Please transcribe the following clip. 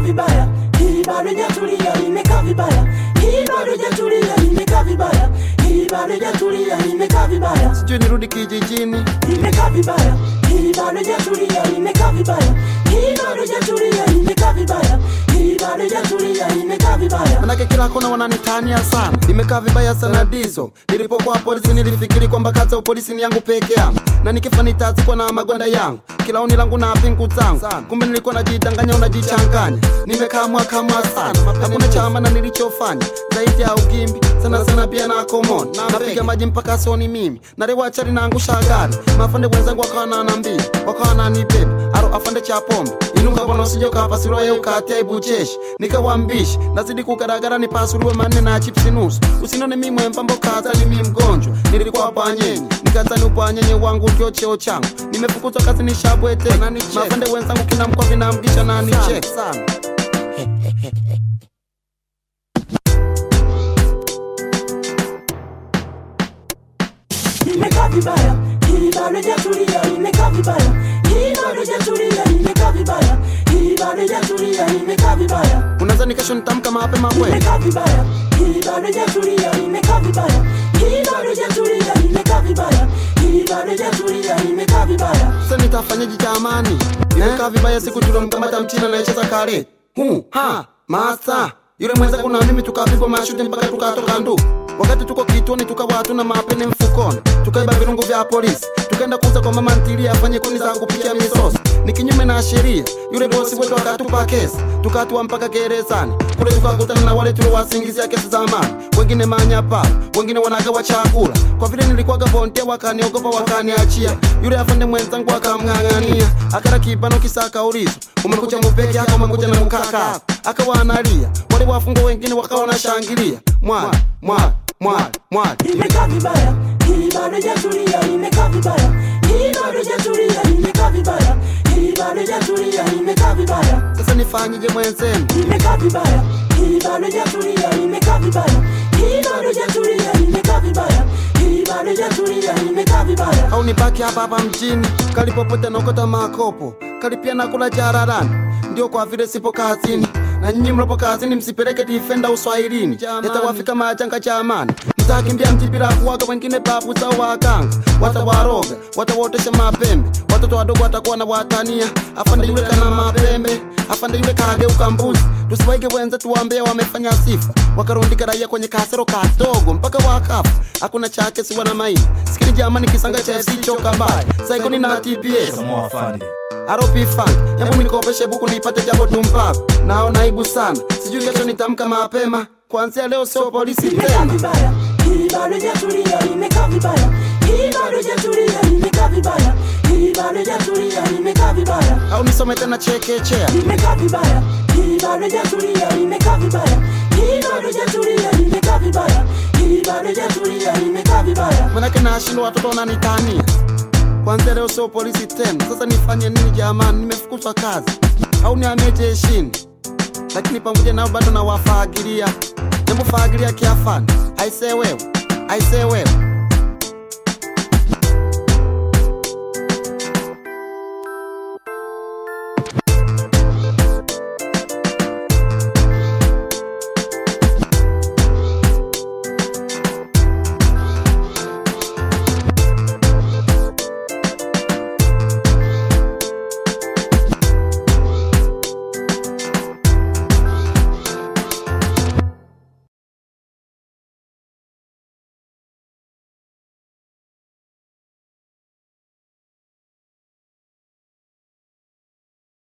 vibaya, hii bado hajatulia, imekaa vibaya, hii bado hajatulia, imekaa vibaya, hii bado hajatulia, imekaa vibaya, sijui nirudi kijijini imekaa vibaya, hii bado hajatulia, imekaa vibaya, hii bado hajatulia, imekaa vibaya, hii bado hajatulia, imekaa vibaya. manake kila kona wananitania sana nimekaa vibaya sana dizo nilipokuwa polisi nilifikiri kwamba kazi ya upolisi ni yangu peke yangu na nikifa nitazikwa na magwanda yangu kila oni langu na pingu zangu kumbe nilikuwa najidanganya unajichanganya nimekaa mwaka mwa sana hakuna chama na nilichofanya zaidi ya ugimbi sana sana pia na komon napiga maji mpaka soni mimi narewachari naangusha gari mafande wenzangu wakawa nanambia wakawa nanibebe aro afande cha pombe inuka bwana usije ukapasuliwa ye ukatia ibucheshi nikawambishi nazidi kugaragara nipasuliwe manne na chipsi nusu usinone mi mwembambo kazani mi mgonjwa nilikuwa bwanyenye nikazani ubwanyenye wangu ndio cheo changu nimefukuzwa kazi nishabwete mafande wenzangu kina mkwa vinamgisha na nichek sana imekaa vibaya, hii bado hajatulia, imekaa vibaya, hii bado hajatulia, imekaa vibaya, hii bado hajatulia, imekaa vibaya, unaweza nikesho nitamka mapema kweli imekaa vibaya, hii bado hajatulia, imekaa vibaya, hii bado hajatulia, imekaa vibaya, hii bado hajatulia, imekaa vibaya. sasa nitafanyaje jamani nimekaa vibaya siku tulomkamata mchina anayecheza kare hu ha masa yule mwenzangu na mimi tukapigwa mashuti mpaka tukatoka ndu wakati tuko kituoni tukawa hatuna mapene mfukoni tukaiba virungu vya polisi tukaenda kuuza kwa mama ntilia afanye kuni za kupikia misosi ni kinyume na sheria yule bosi wetu akatupa kesi tukatua mpaka gerezani kule tukakutana na wale tuliowasingizia kesi za amani wengine manyapa wengine wanagawa chakula kwa vile nilikuwaga bondia wakaniogopa wakaniachia yule afande mwenzangu akamng'ang'ania akara kibano kisa akaulizo umekuja mupeke yako umekuja na mkaka akawa analia wale wafungwa wengine wakawa wanashangilia mwali mwali mwali mwali imekaa vibaya, hii bado hajatulia, imekaa vibaya, hii bado hajatulia, imekaa vibaya, hii bado hajatulia, imekaa vibaya, sasa nifanyije mwenzenu imekaa vibaya, hii bado hajatulia, imekaa vibaya, hii bado hajatulia, imekaa vibaya, hii bado hajatulia, imekaa vibaya. au nibaki hapa hapa mjini kalipopote naokota makopo kalipia nakula jararani ndio kwa vile sipo kazini na nyinyi mlopo kazini msipeleke difenda uswahilini yatawafika majanga jamani mtakimbia mji bila kuwaga wengine babu zao waganga watawaroga watawotesha mapembe watoto wadogo watakuwa na watania afande yule kana mapembe afande yule kageuka mbuzi tusiwaige wenze tuwambie wamefanya sifa wakarundika raia kwenye kasero kadogo mpaka wakafa hakuna chake siwa na maini sikili jamani kisanga cha fc choka mbaya saikoni na tps Samoa Afande. aropi funk hebu nikopeshe buku nipate jambo tumpapo naona aibu sana sijui kesho nitamka mapema kuanzia leo sio polisi imekaa tena vibaya, hii bado hajatulia, imekaa vibaya, hii bado hajatulia, imekaa vibaya, hii bado hajatulia, imekaa vibaya, au nisome tena chekechea imekaa vibaya, hii bado hajatulia, imekaa vibaya, hii bado hajatulia, imekaa vibaya, hii bado hajatulia, imekaa vibaya. manake nashindwa watoto wananitania kwanzia leo sio polisi tena sasa nifanye nini jamani nimefukuzwa kazi au nihamie jeshini lakini pamoja nao bado nawafaagilia jambo faagilia kiafani aisee wewe aisee wewe